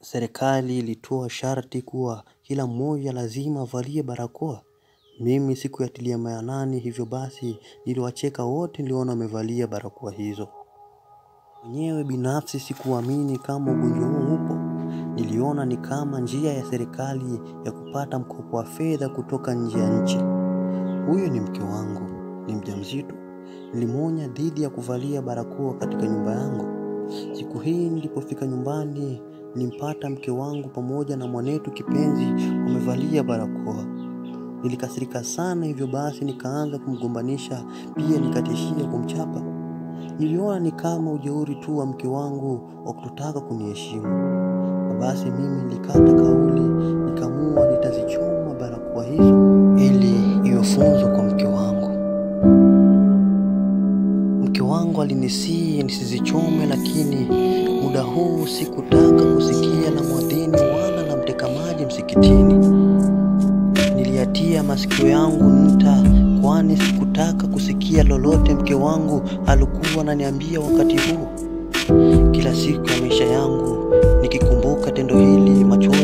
serikali ilitoa sharti kuwa kila mmoja lazima avalie barakoa. Mimi sikuyatilia maanani hivyo basi niliwacheka wote niliona wamevalia barakoa hizo. Mwenyewe binafsi sikuamini kama ugonjwa huu upo. Niliona ni kama njia ya serikali ya kupata mkopo wa fedha kutoka nje ya nchi. Huyu ni mke wangu, ni mjamzito. Nilimwonya dhidi ya kuvalia barakoa katika nyumba yangu. Siku hii nilipofika nyumbani, nilimpata mke wangu pamoja na mwanetu kipenzi wamevalia barakoa. Nilikasirika sana hivyo basi nikaanza kumgombanisha pia nikatishia kumchapa. Niliona ni kama ujeuri tu wa mke wangu wa kutotaka kuniheshimu. Na basi mimi nilikata kauli, nikaamua nitazichoma barakoa hizo ili iwe funzo kwa mke wangu. Mke wangu alinisihi nisizichome, lakini muda huu sikutaka kusikia la mwadhini wala la mteka maji msikitini. Niliyatia masikio yangu nta, kwani sikutaka kusikia lolote mke wangu alikuwa ananiambia wakati huo. Kila siku ya maisha yangu nikikumbuka tendo hili, machozi